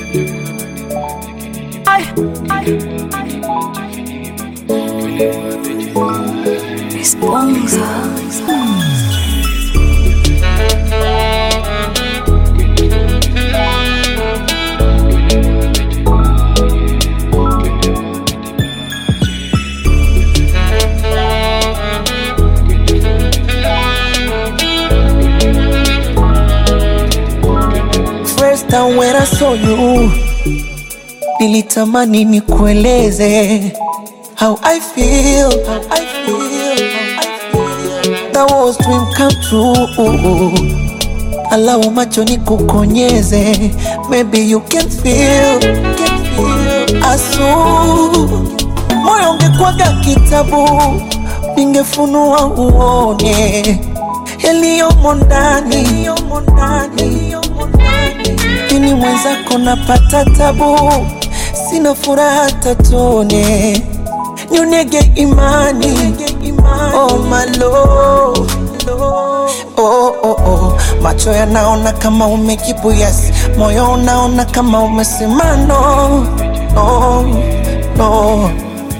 First time when I saw you, nilitamani nikueleze how I feel, how I feel, how I feel. That was dream come true. Allow macho nikukonyeze, maybe you can feel, can feel. Asu, moyo ungekwaga kitabu, ningefunua uone yaliyomo ndani, yaliyomo ndani, yaliyomo ndani. Mimi mwenzako napata tabu, sina furaha tatone, nyonege imani, oh my lord. Oh, oh, oh. Macho yanaona kama umekipu yes, moyo unaona kama umesema no, no, no.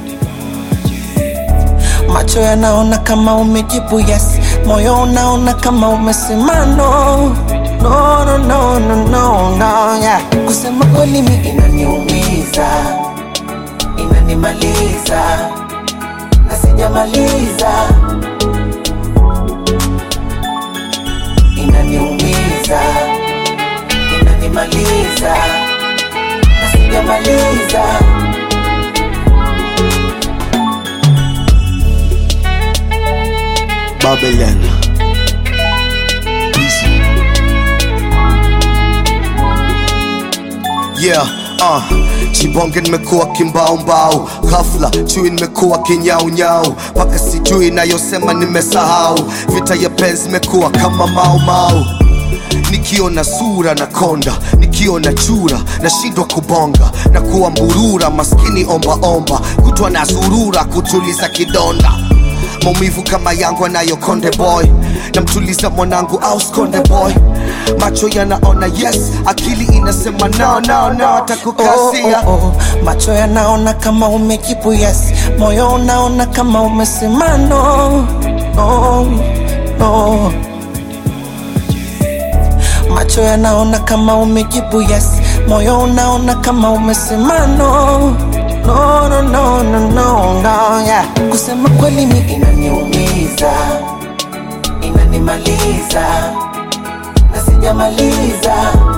Macho yanaona kama umejibu yes, moyo unaona kama umesema no, no, no, no, no, no, no, yeah. Kusema kweli mi inaniumiza, inanimaliza na sijamaliza, inaniumiza, inanimaliza na sijamaliza. Babylon. Yeah, uh, chibonge nimekuwa kimbaumbau, ghafla chui nimekuwa kinyaunyau, mpaka sijui nayosema nimesahau, vita ya penzi imekuwa kama maumau nikiona sura na konda nikiona chura nashindwa kubonga na kuwa mburura maskini ombaomba kutwa na zurura kutuliza kidonda maumivu kama yangu anayo konde boy namtuliza mwanangu au skonde boy macho yanaona yes akili inasema no, no, no, takukasia oh, oh, oh. Macho yanaona kama umekipu yes, moyo unaona kama umesema no, no, no. Macho yanaona kama umejibu yes, moyo unaona kama umesema no, no, no, no, no, no, no, yeah. Kusema kweli mi inaniumiza, inanimaliza na sijamaliza